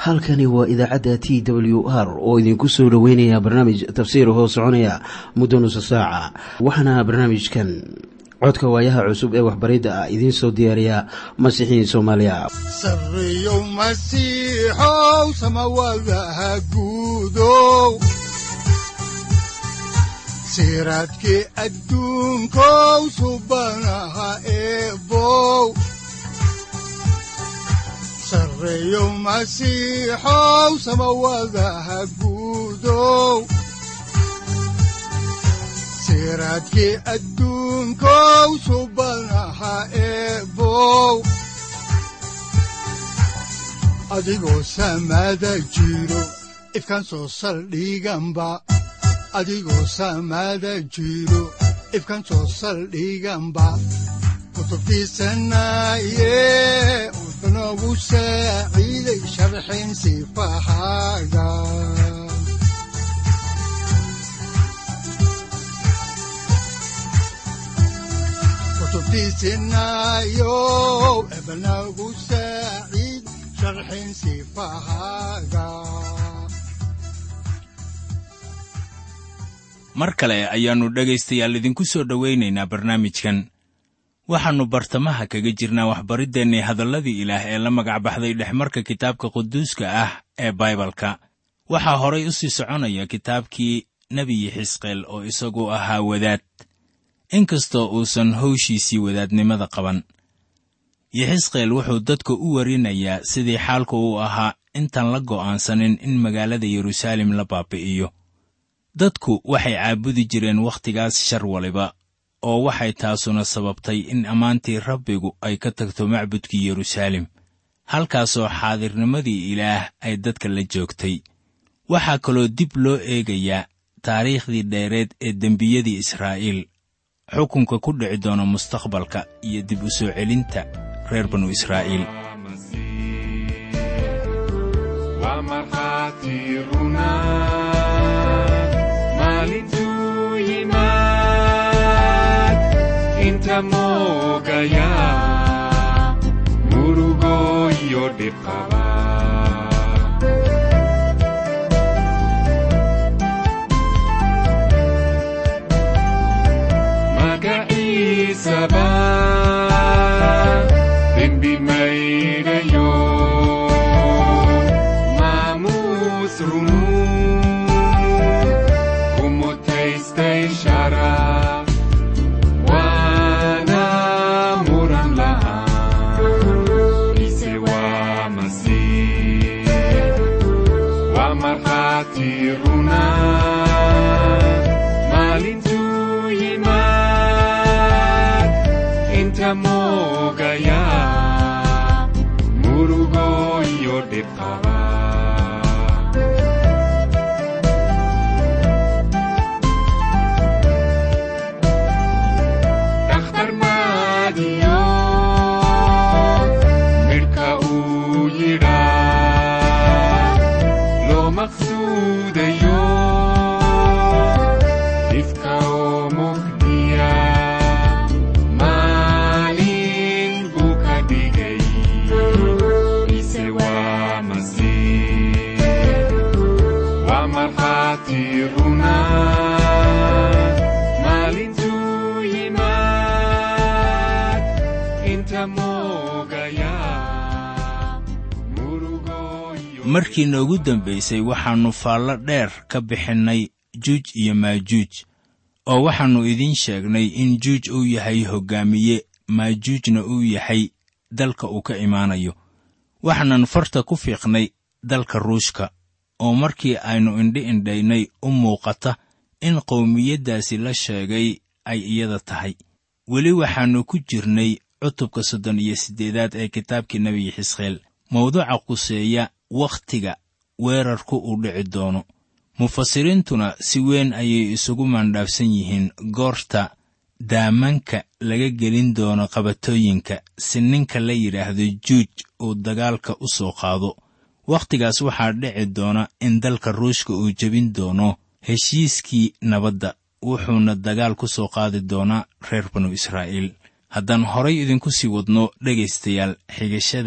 halkani waa idaacadda t w r oo idinku soo dhoweynaya barnaamij tafsiir hoo soconaya muddo nusa saaca waxaana barnaamijkan codka waayaha cusub ee waxbaridda ah idiin soo diyaariya masiixiin soomaaliya sareyow masiixow samawadaha guudow siraadkii adduunkow subanaha eebow sareyow masiixow samawadaha guudow siraadkii adduunkow subanaha eebow adigoo samada jiro ifkaan soo saldhiganba adigoo samada jiro ifkaan soo saldhiganba kutubtiisanaye wuxunogu saaciiday sharxin sifahaaga kutubtiisinayo ebnagu saaciid sharxin sifahaaga mar kale ayaannu dhegaystayaal idinku soo dhowaynaynaa barnaamijkan waxaannu bartamaha kaga jirnaa waxbariddeenni hadalladii ilaah ee la magac baxday dhexmarka kitaabka quduuska ah ee baibalka waxaa horay u sii soconaya kitaabkii nebiyi xisqeel oo isagu ahaa wadaad inkastoo uusan howshiisii wadaadnimada qaban yixisqeel wuxuu dadka u warinayaa sidii xaalku uu ahaa intaan la go'aansanin in magaalada yeruusaalem la baabi'iyo dadku waxay caabudi jireen wakhtigaas shar waliba oo waxay taasuna sababtay in ammaantii rabbigu ay ka tagto macbudkii yeruusaalem halkaasoo xaadirnimadii ilaah ay dadka la joogtay waxaa kaloo dib loo eegayaa taariikhdii dheereed ee dembiyadii israa'iil xukunka ku dhici doona mustaqbalka iyo dib u soo celinta reer banu israa'iil markii noogu dambaysay waxaannu faallo dheer ka bixinnay juuj iyo maajuuj oo waxaannu idiin sheegnay in juuj uu yahay hoggaamiye maajuujna uu yahay dalka uu ka imaanayo waxaanan farta ku fiiqnay dalka ruushka oo markii aynu indhi indhaynay u muuqata in qowmiyaddaasi la sheegay ay iyada tahay weli waxaannu ku jirnay cutubka soddon iyo siddeedaad ee kitaabkii nebiyi xisqeel mawduuca quseeya wakhtiga weerarku uu dhici doono mufasiriintuna si weyn ayay isugu maandhaafsan yihiin goorta daamanka laga gelin doono qabatooyinka si ninka la yidhaahdo juuj uu dagaalka u soo qaado wakhtigaas waxaa dhici doona in dalka ruushka uu jebin doono heshiiskii nabadda wuxuuna dagaal ku soo qaadi doonaa reer banu israa'iil haddaan horay idinku sii wadno dhegaystayaal xigashadan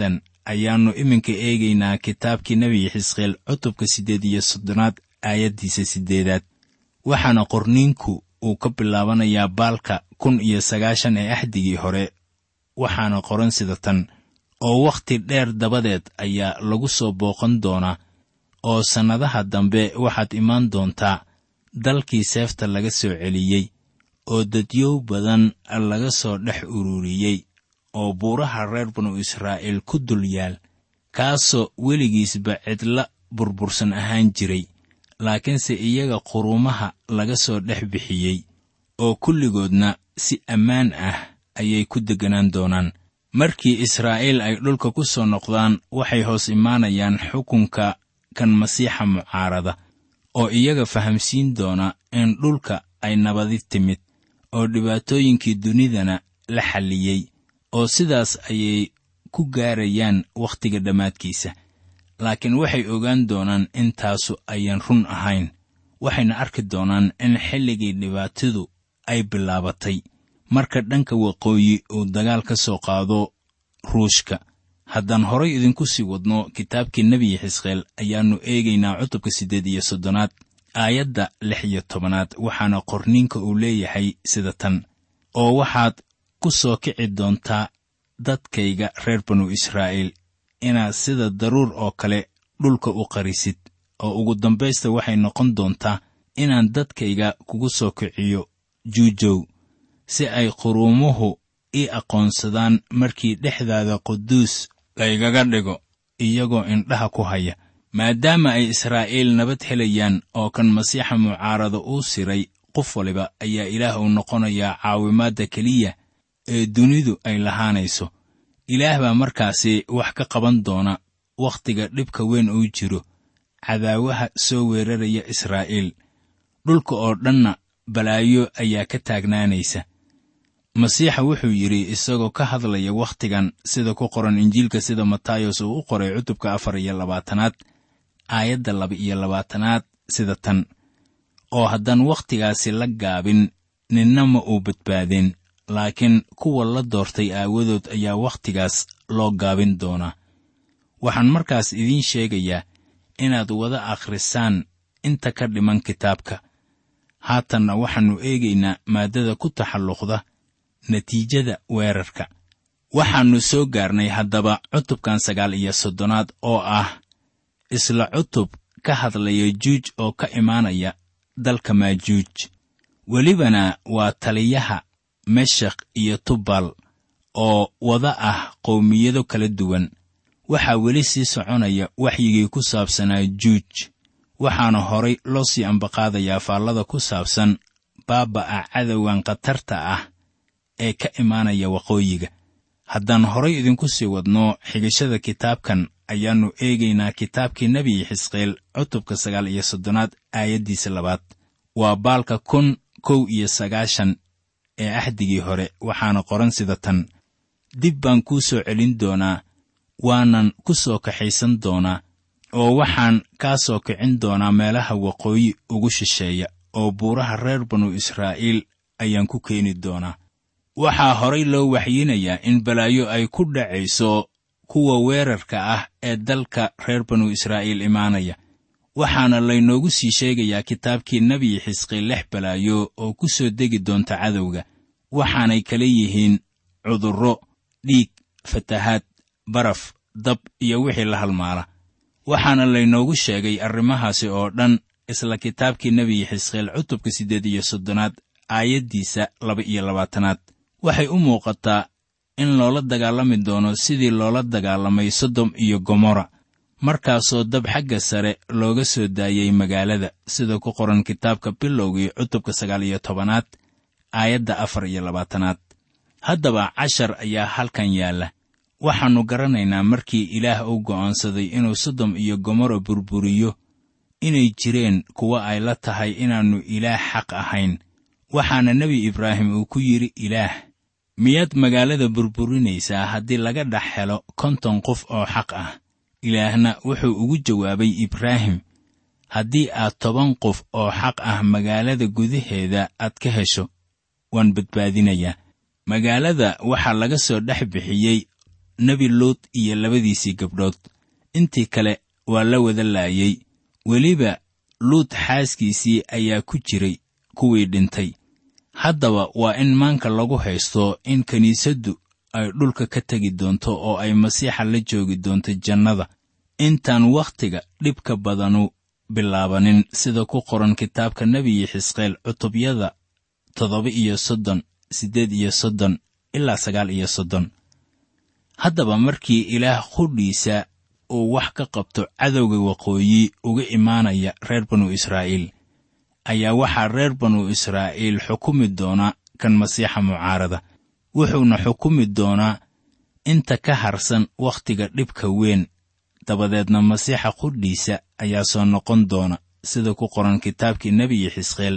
ayaannu iminka eegaynaa kitaabkii nebi xisqeel cutubka siddeed iyo soddonaad aayaddiisa siddeedaad waxaana qorniinku uu ka bilaabanayaa baalka kun iyo sagaashan ee axdigii hore waxaana qoran sida tan oo wakhti dheer dabadeed ayaa lagu soo booqan doonaa oo sannadaha dambe waxaad imaan doontaa dalkii seefta laga soo celiyey oo dadyow badan laga soo dhex ururiyey oo buuraha reer banu israa'iil ku dul yaal kaasoo weligiisba cidla burbursan ahaan jiray laakiinse iyaga quruumaha laga soo dhex bixiyey oo kulligoodna si ammaan ah ayay ku degganaan doonaan markii israa'iil ay dhulka ku soo noqdaan waxay hoos imaanayaan xukunka kan masiixa mucaarada oo iyaga fahamsiin doona in dhulka ay nabadi timid oo dhibaatooyinkii dunidana la xalliyey oo sidaas ayay ku gaarayaan wakhtiga dhammaadkiisa laakiin waxay ogaan doonaan in taasu ayaan run ahayn waxayna arki doonaan in xilligii dhibaatadu ay bilaabatay marka dhanka waqooyi uu dagaal ka soo qaado ruushka haddaan horay idinku sii wadno kitaabkii nebi xisqeel ayaannu eegaynaa cutubka siddeed iyo soddonaad aayadda lix iyo tobanaad waxaana qorniinka uu leeyahay sida tan oo waxaad ku soo kici doontaa dadkayga reer banu israa'iil inaad sida daruur oo kale dhulka u qarisid oo ugu dambaysta waxay noqon doontaa inaan dadkayga kugu soo kiciyo juujow si ay quruumuhu ii aqoonsadaan markii dhexdaada quduus laygaga dhigo iyagoo indhaha ku haya maadaama ay israa'iil nabad helayaan oo kan masiixa mucaarada uu siray qof waliba ayaa ilaah uu noqonayaa caawimaadda keliya ee dunidu ay lahaanayso ilaah baa markaasi wax ka qaban doona wakhtiga dhibka weyn uu jiro cadaawaha soo weeraraya israa'iil dhulka oo dhanna balaayo ayaa ka taagnaanaysa masiixa wuxuu yidhi isagoo ka hadlaya wakhtigan sida ku qoran injiilka sida matayos uu u qoray cutubka afar iyo labaatanaad aayadda laba iyo labaatanaad sida tan oo haddaan wakhtigaasi la gaabin ninna ma uu badbaadin laakiin kuwa la doortay aawadood ayaa wakhtigaas loo gaabin doonaa waxaan markaas idiin sheegayaa inaad wada akhrisaan inta ka dhiman kitaabka haatanna waxaannu eegaynaa maaddada ku taxalluqda natiijada weerarka waxaannu soo gaarnay haddaba cutubkan sagaal iyo soddonaad oo ah isla cutub ka hadlaya juuj oo ka imaanaya dalka maajuuj welibana waa taliyaha meshakh iyo tubal oo wada ah qowmiyado kala duwan waxaa weli sii soconaya waxyigii ku saabsanaa juuj waxaana horay loo sii ambaqaadayaa faallada ku saabsan baaba'a cadowgan khatarta ah ee ka imaanaya waqooyiga haddaan horay idinku sii wadno xigashada kitaabkan ayaannu eegaynaa kitaabkii nebi xisqeel cutubka sagaal iyo soddonaad aayaddiisa labaad waa baalka kun kow iyo sagaashan ee axdigii hore waxaana qoran sida tan dib baan kuu soo celin doonaa waanan ku soo kaxaysan doonaa oo waxaan kaa soo kicin doonaa meelaha waqooyi ugu shisheeya oo buuraha reer banu israa'iil ayaan ku keeni doonaa waxaa horay loo waxyinayaa in balaayo ay ku dhacayso kuwa weerarka ah ee dalka reer banu israa'iil imaanaya waxaana laynoogu sii sheegayaa kitaabkii nebi xisqiil lix balaayo oo ku soo degi doonta cadowga waxaanay kala yihiin cudurro dhiig fatahaad baraf dab iyo wixii la halmaala waxaana laynoogu sheegay arrimahaasi oo dhan isla kitaabkii nebi xisqiil cutubka siddeed iyo soddonaad aayaddiisa laba iyo labaatanaad waxay u muuqataa in loola dagaalami doono sidii loola dagaalamay sodom iyo gomorra markaasoo dab xagga sare looga soo daayey magaalada sida ku qoran kitaabka bilowgii cutubka sagaal iyo tobanaad aayadda afar iyo labaatanaad haddaba cashar ayaa halkan yaalla waxaannu garanaynaa markii ilaah uu go'oonsaday inuu sodom iyo gomorra burburiyo inay jireen kuwa ay la tahay inaannu ilaah xaq ahayn waxaana nebi ibraahim uu ku yidhi ilaah miyaad magaalada burburinaysaa haddii laga dhex helo konton qof oo xaq ah ilaahna wuxuu ugu jawaabay ibraahim haddii aad toban qof oo xaq ah magaalada gudaheeda aad ka hesho waan badbaadinayaa magaalada waxaa laga soo dhex bixiyey nebi luut iyo labadiisii gabdhood intii kale waa la wada laayey weliba luut xaaskiisii ayaa ku jiray kuwii dhintay haddaba waa in maanka lagu haysto in kiniisaddu ay dhulka ka tegi doonto oo ay masiixa la joogi doonto jannada intaan wakhtiga dhibka badanu bilaabanin sida ku qoran kitaabka nebiyi xisqeel cutubyada toddoba iyo soddon siddeed iyo soddon ilaa sagaal iyo soddon haddaba markii ilaah qudhiisa uu wax ka qabto cadowga waqooyi uga imaanaya reer banu israa'iil ayaa waxaa reer banu israa'iil xukumi doona kan masiixa mucaarada wuxuuna xukumi doonaa inta ka harsan wakhtiga dhibka weyn dabadeedna masiixa qudhiisa ayaa soo noqon doona sida ku qoran kitaabkii nebiyi xisqeel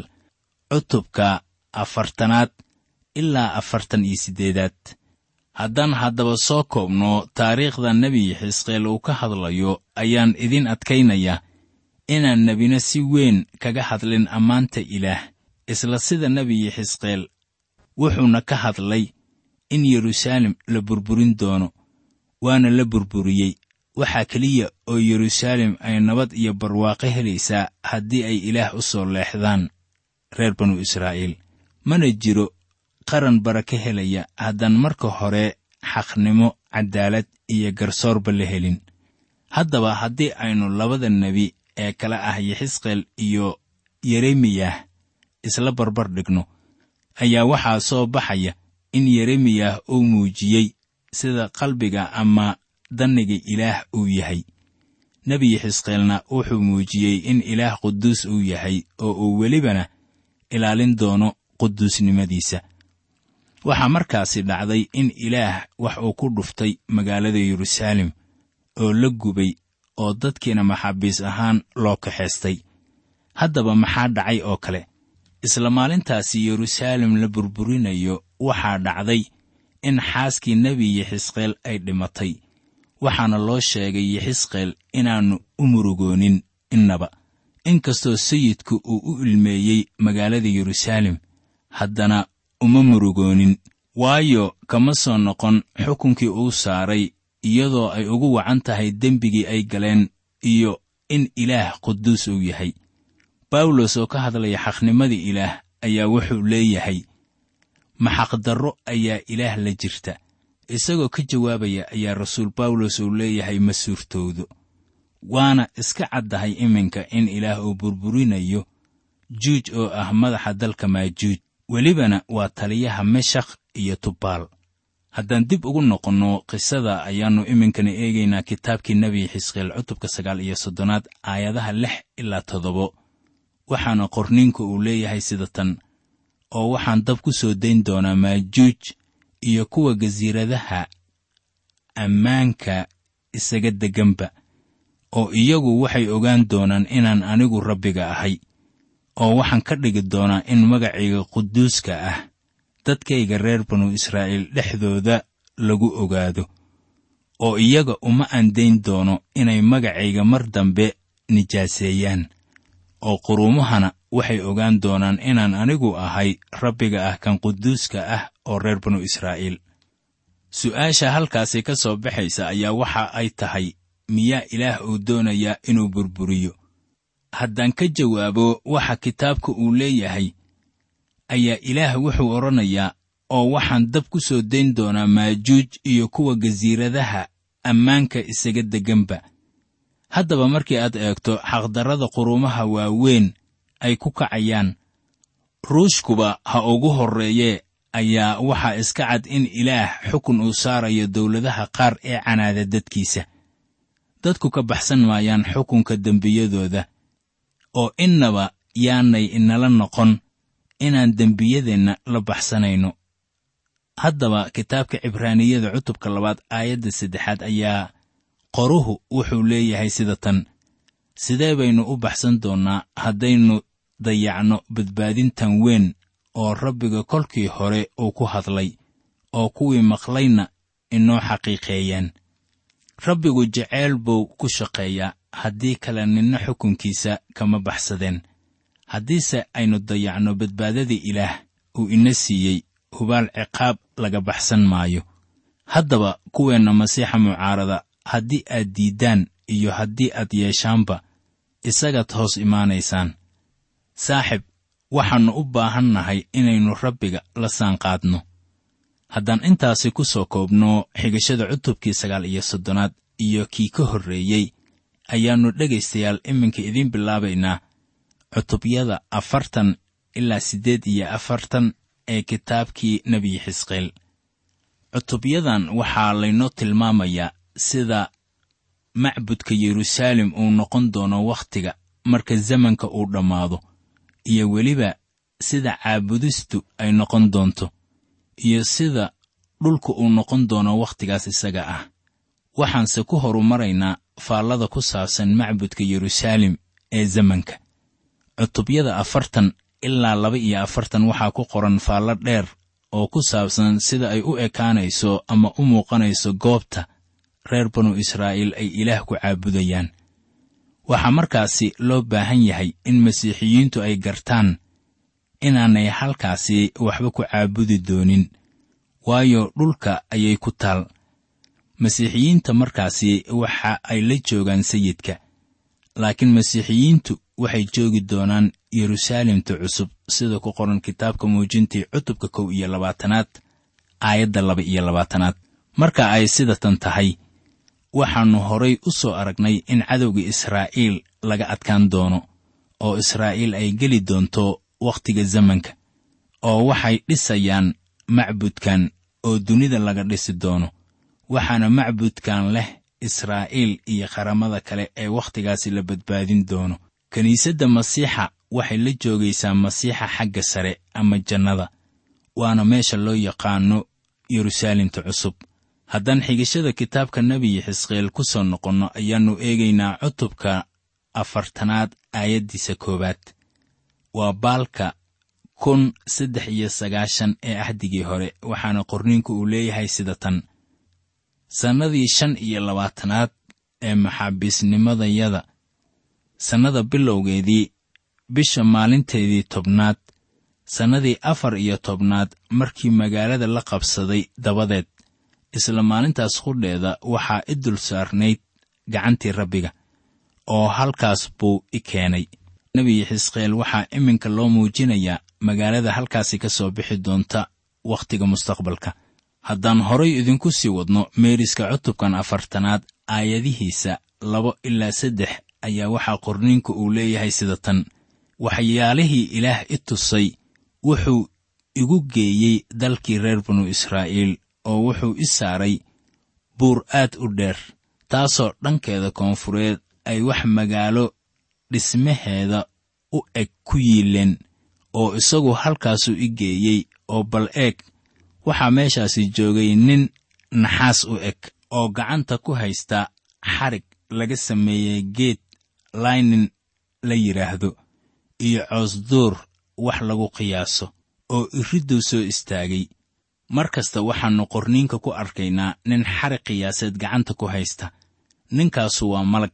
cutubka afartanaad ilaa afartan iyo siddeedaad haddaan haddaba soo koobno taariikhda nebiyi xisqeel uu ka hadlayo ayaan idin adkaynayaa inaan nebina si weyn kaga hadlin ammaanta ilaah isla sida nebiyi xisqeel wuxuuna ka hadlay in yeruusaalem la burburin doono waana la burburiyey waxaa keliya oo yeruusaalem ay nabad iyo barwaaqo helaysaa haddii ay ilaah u soo leexdaan reer banu israa'iil mana jiro qaran baraka helaya haddaan marka hore xaqnimo caddaalad iyo garsoorba la helin haddaba haddii aynu labada nebi ee kala ah yaxisqeel iyo yeremiyah isla barbar dhigno ayaa waxaa soo baxaya in yeremiyah uu muujiyey sida qalbiga ama danniga ilaah uu yahay nebi yaxisqeelna wuxuu muujiyey in ilaah quduus uu yahay oo uu welibana ilaalin doono quduusnimadiisa waxaa markaasi dhacday in ilaah wax uu ku dhuftay magaalada yeruusaalem oo la gubay oo dadkiina maxaabiis ahaan loo kaxaystay haddaba maxaa dhacay oo kale isla maalintaasi yeruusaalem la burburinayo waxaa dhacday in xaaskii nebi yaxisqeel ay dhimatay waxaana loo sheegay yaxisqeel inaannu u murugoonin innaba inkastoo sayidku uu u ilmeeyey magaalada yeruusaalem haddana uma murugoonin waayo kama soo noqon xukunkii uu saaray iyadoo ay ugu wacan tahay dembigii ay galeen iyo in ilaah quduus uu yahay bawlos oo ka hadlaya xaqnimadii ilaah ayaa wuxuu leeyahay maxaqdarro ayaa ilaah la jirta isagoo ka jawaabaya ayaa rasuul bawlos uu leeyahay ma suurtoodo waana iska caddahay iminka in ilaah uu burburinayo juuj oo ah madaxa dalka maajuuj welibana waa taliyaha meshakh iyo tubaal haddaan dib ugu noqonno qisada ayaannu iminkana eegaynaa kitaabkii nebi xisqeel cutubka sagaal iyo soddonaad aayadaha lix ilaa toddobo waxaana qorniinku uu leeyahay sida tan oo waxaan dab ku soo dayn doonaa maajuuj iyo kuwa gasiiradaha ammaanka isaga degganba oo iyagu waxay ogaan doonaan inaan anigu rabbiga ahay oo waxaan ka dhigi doonaa in magacayga quduuska ah dadkayga reer banu israa'iil dhexdooda lagu ogaado oo iyaga uma andayn doono inay magacayga mar dambe nijaaseeyaan oo quruumahana waxay ogaan doonaan inaan anigu ahay rabbiga ah kan quduuska ah oo reer banu israa'iil su'aasha halkaasi ka soo baxaysa ayaa waxa ay tahay miyaa ilaah uu doonayaa inuu burburiyo haddaan ka jawaabo waxa kitaabka uu leeyahay ayaa ilaah wuxuu odhanayaa oo waxaan dab ku soo dayn doonaa maajuuj iyo kuwa gasiiradaha ammaanka isaga degganba haddaba markii aad eegto xaqdarrada quruumaha waaweyn ay ku kacayaan ruushkuba ha ugu horreeyee ayaa waxaa iska cad in ilaah xukun uu saarayo dawladaha qaar ee canaada dadkiisa dadku ka baxsan maayaan xukunka dembiyadooda oo innaba yaanay inala noqon inaan dembiyadeenna la baxsanayno haddaba kitaabka cibraaniyada cutubka labaad aayadda saddexaad ayaa qoruhu wuxuu leeyahay sida tan sidee baynu u baxsan doonnaa haddaynu dayacno badbaadintan weyn oo rabbiga kolkii hore uu ku hadlay oo kuwii maqlayna inoo xaqiiqeeyeen rabbigu jeceyl buu ku shaqeeyaa haddii kale ninna xukunkiisa kama baxsadeen haddiise aynu dayacno badbaadadii ilaah uu ina siiyey hubaal ciqaab laga baxsan maayo haddaba kuweenna masiixa mucaarada haddii aad diiddaan iyo haddii aad yeeshaanba isagaad hoos imaanaysaan saaxib waxaannu u baahan nahay inaynu rabbiga la saanqaadno haddaan intaasi ku soo koobno xigashada cutubkii sagaal iyo soddonaad iyo kii ka horreeyey ayaannu dhegaystayaal iminka idiin bilaabaynaa cutubyada afartan ilaa siddeed iyo afartan ee kitaabkii nebi xisqeel cutubyadan waxaa laynoo tilmaamayaa sida macbudka yeruusaalem uu noqon doono wakhtiga marka zamanka uu dhammaado iyo weliba sida caabudistu ay noqon doonto iyo sida dhulku uu noqon doono wakhtigaas isaga ah waxaanse ku horumaraynaa faallada ku saabsan macbudka yeruusaalem ee zamanka cutubyada afartan ilaa laba iyo afartan waxaa ku qoran faallo dheer oo ku saabsan sida ay u ekaanayso ama u muuqanayso goobta reer banu israa'iil ay ilaah ku caabudayaan waxaa markaasi loo baahan yahay in masiixiyiintu ay gartaan inaanay halkaasi waxba ku caabudi doonin waayo dhulka ayay ku taal masiixiyiinta markaasi waxa ay la joogaan sayidka laakiin masiixiyiintu waxay joogi doonaan yeruusaalemta cusub sida ku qoran kitaabka muujintii cutubka kow iyo labaatanaad aayadda laba iyo labaatanaad marka ay sidatan tahay waxaannu horay u soo aragnay in cadowga israa'iil laga adkaan doono oo israa'iil ay geli doonto wakhtiga zamanka oo waxay dhisayaan macbudkan oo dunida laga dhisi doono waxaana macbudkan leh israa'iil iyo qaramada kale ee wakhtigaasi la badbaadin doono kiniisadda masiixa waxay la joogaysaa masiixa xagga sare ama jannada waana meesha loo yaqaano yeruusaalemta cusub haddaan xigashada kitaabka nebiyi xisqeel ku soo noqonno ayaannu eegaynaa cutubka afartanaad aayaddiisa koowaad waa baalka kun saddex iyo sagaashan ee ahdigii hore waxaana qorniinku uu leeyahay sida tan sannadii shan iyo labaatanaad ee maxaabiisnimadayada sannada bilowgeedii bisha maalinteedii tobnaad sannadii afar iyo tobnaad markii magaalada la qabsaday dabadeed isla maalintaas qudheeda waxaa i dul saarnayd gacantii rabbiga oo halkaas buu i keenay nebi xisqeel waxaa iminka loo muujinayaa magaalada halkaasi ka soo bixi doonta wakhtiga mustaqbalka haddaan horay idinku sii wadno meeriska cutubkan afartanaad aayadihiisa labo ilaa saddex ayaa waxaa qorniinku uu leeyahay sida tan waxyaalihii ilaah i tusay wuxuu igu geeyey dalkii reer banu israa'iil oo wuxuu i saaray buur aad u dheer taasoo dhankeeda koonfureed ay wax magaalo dhismaheeda u eg ku yiileen oo isagu halkaasuu i geeyey oo bal eeg waxaa meeshaasi joogay nin naxaas u eg oo gacanta ku haysta xarig laga sameeyey geed laynin la yidhaahdo iyo coosduur wax lagu qiyaaso oo iridduu soo istaagay mar kasta waxaannu qorniinka ku arkaynaa nin xarig qiyaaseed gacanta ku haysta ninkaasu waa malag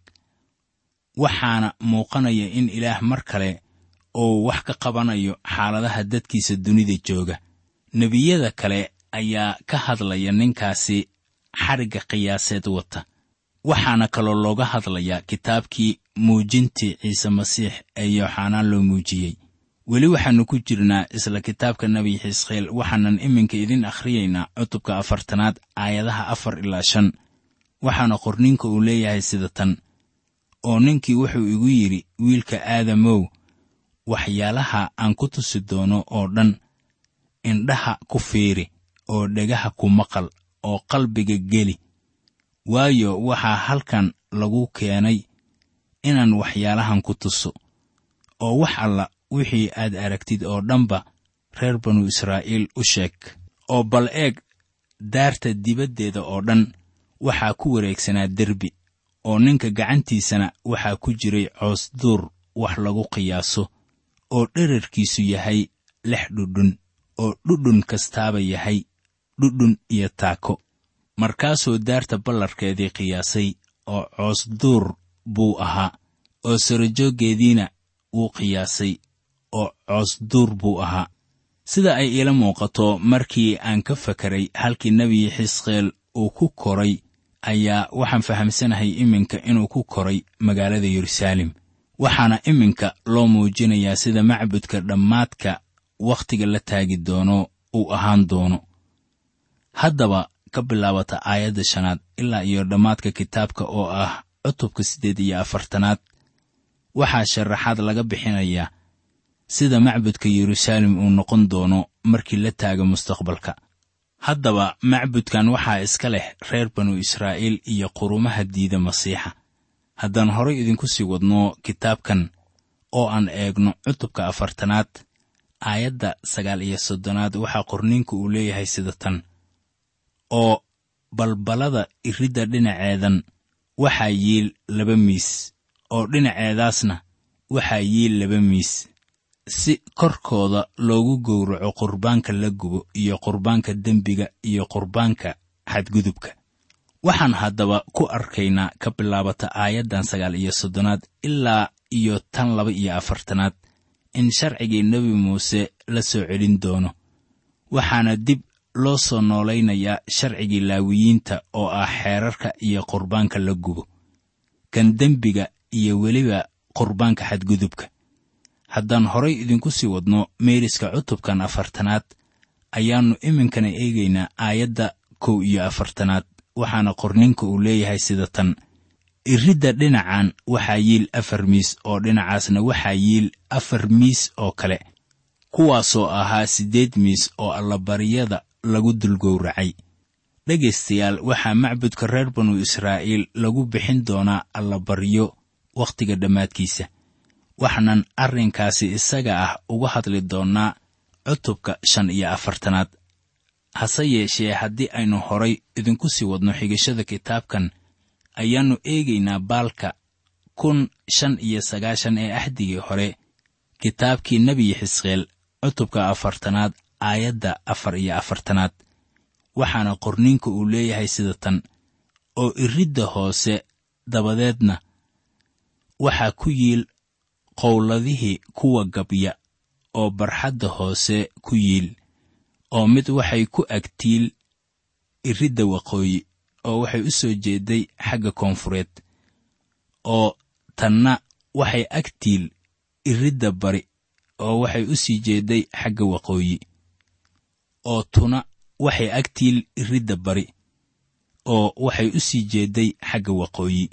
waxaana muuqanaya in ilaah mar kale uu wax ka qabanayo xaaladaha dadkiisa dunida jooga nebiyada kale ayaa ka hadlaya ninkaasi xarigga qiyaaseed wata waxaana kaloo looga hadlayaa kitaabkii muujintii ciise masiix ee yooxanaan loo muujiyey weli waxaannu ku jirnaa isla kitaabka nebi xisqeel waxaanan iminka idin akhriyaynaa cutubka afartanaad aayadaha afar ilaa shan waxaana qorninka uu leeyahay sida tan oo ninkii wuxuu igu yidhi wiilka aadamow waxyaalaha aan ku tusi doono oo dhan indhaha ku fiiri oo dhegaha ku maqal oo qalbiga geli waayo waxaa halkan lagu keenay inaan waxyaalahan ku tuso oo wax alla wixii aad aragtid oo dhanba reer banu israa'iil u sheeg oo bal eeg daarta dibaddeeda oo dhan waxaa ku wareegsanaa derbi oo ninka gacantiisana waxaa ku jiray coos duur wax lagu qiyaaso oo dherarkiisu yahay lix dhudhun oo dhudhun kastaaba yahay dhudhun iyo taako markaasuu daarta ballarkeedii qiyaasay oo coos duur buu ahaa oo sarajooggeediina wuu qiyaasay oo coos duur buu ahaa sida ay iila muuqato markii aan ka fakaray halkii nebi xisqeel uu ku koray ayaa waxaan fahamsanahay iminka inuu ku koray magaalada yeruusaalem waxaana iminka loo muujinayaa sida macbudka dhammaadka wakhtiga la taagi doono uu ahaan doono haddaba ka bilaabata aayadda shanaad ilaa iyo dhammaadka kitaabka oo ah cutubka siddeed iyo afartanaad waxaa sharaxaad laga bixinayaa sida macbudka yeruusaalem uu noqon doono markii la taago mustaqbalka haddaba macbudkan waxaa iska leh reer banu israa'iil iyo qurumaha diida masiixa haddaan horay idinku sii wadno kitaabkan oo aan eegno cutubka afartanaad aayadda sagaal iyo soddonaad waxaa qorniinku uu leeyahay sida tan oo balbalada iridda dhinaceedan waxaa yiil laba miis oo dhinaceedaasna waxaa yiil laba miis si korkooda loogu gowraco qurbaanka la gubo iyo qurbaanka dembiga iyo qurbaanka xadgudubka waxaan haddaba ku arkaynaa ka bilaabata aayaddan sagaal iyo soddonaad ilaa iyo tan laba iyo afartanaad in sharcigii nebi muuse la soo celin doono waxaana dib loo soo noolaynayaa sharcigii laawiyiinta oo ah xeerarka iyo qurbaanka la gubo kan dembiga iyo weliba qurbaanka xadgudubka haddaan horay idinku sii wadno meeriska cutubkan afartanaad ayaannu iminkana eegaynaa aayadda kow iyo afartanaad waxaana qorninka uu leeyahay sida tan iridda dhinacan waxaa yiil afar miis oo dhinacaasna waxaa yiil afar miis oo kale kuwaasoo ahaa siddeed miis oo allabaryada lagu dulgowracay dhegaystayaal waxaa macbudka reer banu israa'iil lagu bixin doonaa allabaryo wakhtiga dhammaadkiisa waxaanan arrinkaasi isaga ah uga hadli doonnaa cutubka shan iyo afartanaad hase yeeshee haddii aynu horay idinku sii wadno xigashada kitaabkan ayaannu eegaynaa baalka kun shan iyo sagaashan ee axdigii hore kitaabkii nebi xisqeel cutubka afartanaad aayadda afar iyo afartanaad waxaana qorniinka uu leeyahay sida tan oo iridda hoose dabadeedna waxaa ku yiil qowladihii kuwa gabya oo barxadda hoose ku yiil oo mid waxay ku agtiil iridda waqooyi oo waxay u soo jeeday xagga koonfureed oo tanna waxay agtiil iridda bari oo waxay u sii jeeday xagga waqooyi oo tuna waxay agtiil iridda bari oo waxay u sii jeeday xagga waqooyi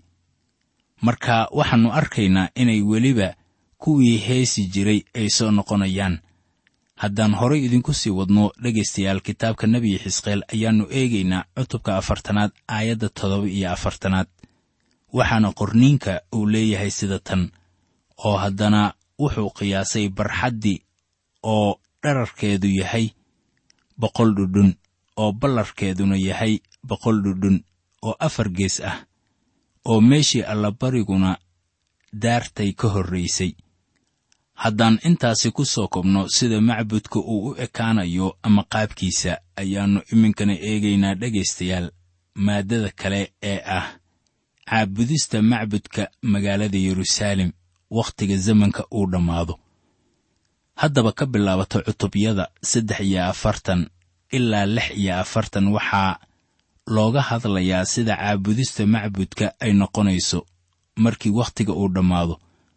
marka waxaannu arkaynaa inay weliba kuwii heesi jiray ay soo noqonayaan haddaan horay idinku sii wadno dhegaystayaal kitaabka nebi xisqeel ayaannu eegaynaa cutubka afartanaad aayadda toddoba iyo afartanaad waxaana qorniinka uu leeyahay sida tan oo haddana wuxuu qiyaasay barxaddii oo dherarkeedu yahay boqol dhudhun oo ballarkeeduna yahay boqol dhudhun oo afar gees ah oo meeshii allabariguna daartay ka horraysay haddaan intaasi ku soo kobno sida macbudka uu u ekaanayo ama qaabkiisa ayaannu iminkana eegaynaa dhegaystayaal maaddada kale ee ah caabudista macbudka magaalada yeruusaalem wakhtiga zamanka uu dhammaado haddaba ka bilaabato cutubyada saddex iyo afartan ilaa lix iyo afartan waxaa looga hadlayaa sida caabudista macbudka ay noqonayso markii wakhtiga uu dhammaado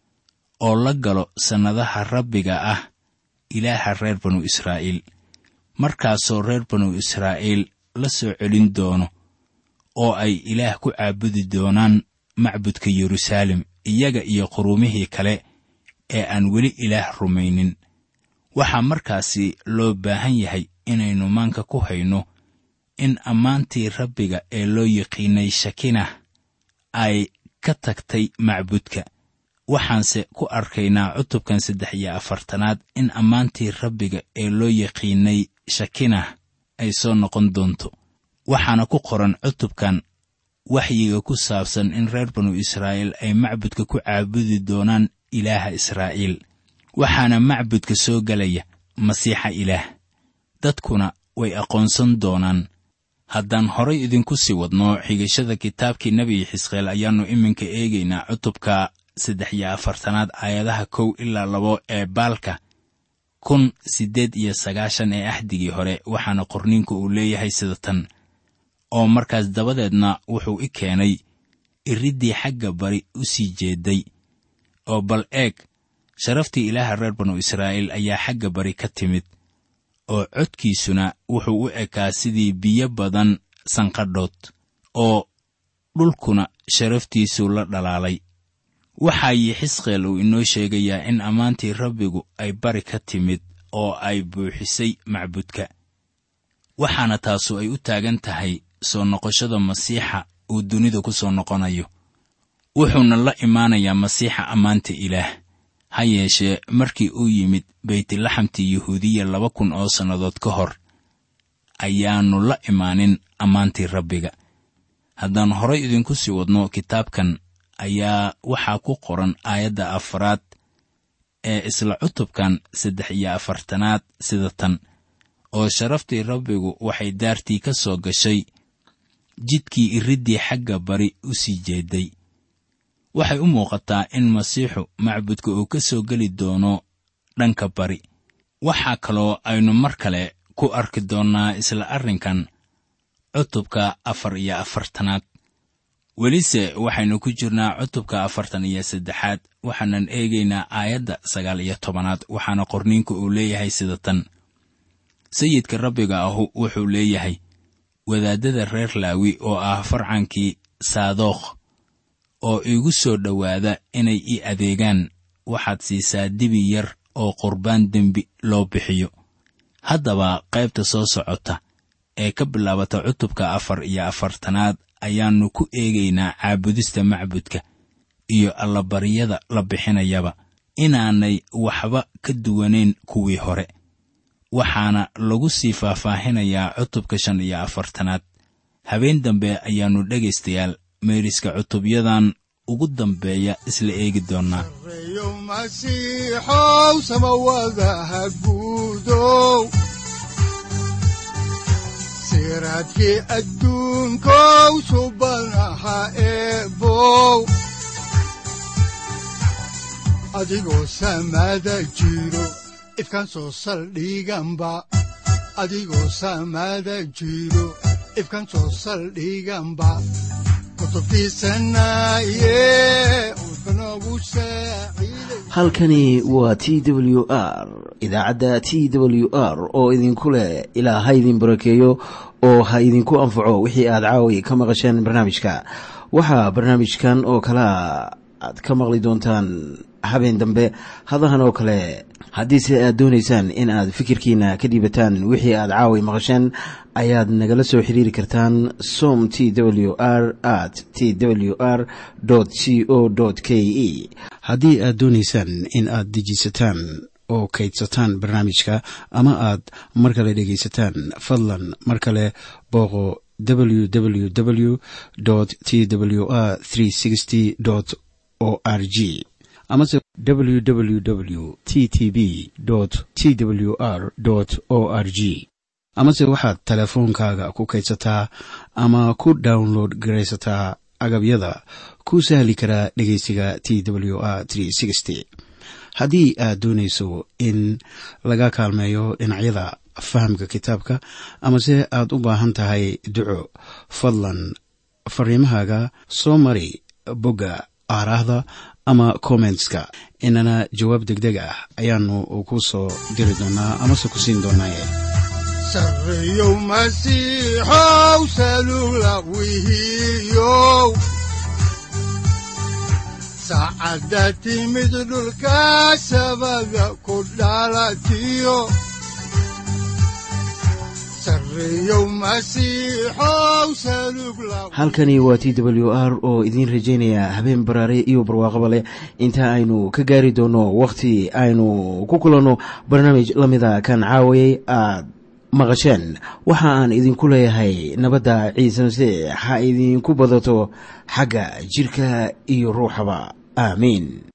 oo la galo sannadaha rabbiga ah ilaaha reer banu israa'iil markaasoo reer banu israa'iil la soo celin doono oo ay ilaah ku caabudi doonaan macbudka yeruusaalem iyaga iyo quruumihii kale ee aan weli ilaah rumaynin waxaa markaasi loo baahan yahay inaynu maanka ku hayno in ammaantii rabbiga ee loo yiqiinay shakinah ay ka tagtay macbudka waxaanse ku arkaynaa cutubkan saddex iyo afartanaad in ammaantii rabbiga ee loo yaqiinay shakinah ay soo noqon doonto waxaana ku qoran cutubkan waxyiga ku saabsan in reer banu israa'iil ay macbudka ku caabudi doonaan ilaaha israa'iil waxaana macbudka soo gelaya masiixa ilaah dadkuna way aqoonsan doonaan haddaan horay idinku sii wadno xigashada kitaabkii nebi xisqeel ayaannu iminka eegaynaa cutubka saddex iyo afartanaad aayadaha kow ilaa labo ee baalka kun siddeed iyo sagaashan ee axdigii hore waxaana qorniinku uu leeyahay sida tan oo markaas dabadeedna wuxuu i keenay iriddii xagga bari u sii jeeday oo bal eeg sharaftii ilaaha reer banu israa'iil ayaa xagga bari ka timid oo codkiisuna wuxuu u ekaa sidii biyo badan sanqadhood oo dhulkuna sharaftiisuu la dhalaalay waxaa xisqeel uu inoo sheegayaa in ammaantii rabbigu ay bari ka timid oo ay buuxisay macbudka waxaana taasu ay u taagan tahay soo noqoshada masiixa uu dunida ku soo noqonayo wuxuuna la imaanayaa masiixa ammaanta ilaah ha yeeshee markii uu yimid beytlaxamtii yuhuudiya laba kun oo sannadood ka hor ayaannu la imaanin ammaantii rabbiga haddaan horay idinku sii wadno kitaabkan ayaa waxaa ku qoran aayadda afaraad ee isla cutubkan saddex iyo afartanaad sida tan oo sharaftii rabbigu waxay daartii ka soo gashay jidkii iriddii xagga bari u sii jeeday waxay u muuqataa in masiixu macbudka uu ka soo geli doono dhanka bari waxaa kaloo aynu mar kale ku arki doonnaa isla arrinkan cutubka afar iyo afartanaad welise waxaynu ku jirnaa cutubka afartan iyo saddexaad waxaanan eegaynaa aayadda sagaal iyo tobanaad waxaana qorniinku uu leeyahay sida tan sayidka rabbiga ahu wuxuu leeyahay wadaaddada reer laawi oo ah farcankii saadookh oo iigu soo dhowaada inay ii adeegaan waxaad siisaa dibi yar oo qurbaan dembi loo bixiyo haddaba qaybta soo socota ee ka bilaabata cutubka afar iyo afartanaad ayaannu ku eegaynaa caabudista macbudka iyo allabaryada la bixinayaba inaanay waxba ka duwanayn kuwii hore waxaana lagu sii faahfaahinayaa cutubka shan iyo afartanaad habeen dambe ayaannu dhegaystayaal meeriska cutubyadan ugu dambeeya isla eegi doonnaa reeyo masiixow samawadaha guudow siraadkii adduunkow subanaha eebow adigoo samada jiro ifkan soo saldhiganba adigoo samada jiro ifkan soo saldhiganba kutubtiisanaye udbanogu saaciiday halkani waa t w r idaacadda t w r oo idinku leh ilaa ha idin barakeeyo oo ha idinku anfaco wixii aad caawi ka maqasheen barnaamijka waxaa barnaamijkan oo kalea aad ka maqli doontaan habeen dambe hadahan oo kale haddiise aad doonaysaan in aad fikirkiina ka dhiibataan wixii aad caawi maqasheen ayaad nagala soo xiriiri kartaan som t w r at t w r c o k e haddii aad doonaysaan in aad dejiisataan oo kaydsataan barnaamijka ama aad mar kale dhegaysataan fadlan mar kale booqo www t w r o r g amase www t t b t w r o r g amase waxaad teleefoonkaaga ku kaydsataa ama ku download garaysataa agabyada ku sahli karaa dhegeysiga t w r haddii aad doonayso in laga kaalmeeyo dhinacyada fahamka kitaabka amase aad u baahan tahay duco fadlan fariimahaaga soo mari bogga aaraahda ama kommentska inana jawaab deg deg ah ayaanu ku soo diri doonaa amase ku siin doonaaye sarreeyow masiixow salula wihiyow saacadda timid dhulka sabada ku dhalatiyo sarreeyow masiixow salug la halkani waa t w r oo idiin rajaynaya habeen baraare iyo barwaaqaba leh inta aynu ka gaari doono wakhti aynu ku kulanno barnaamij la mida kan caawayay aad maqasheen waxa aan idinku leeyahay nabadda ciise masiix ha idinku badato xagga jidhka iyo ruuxaba aamiin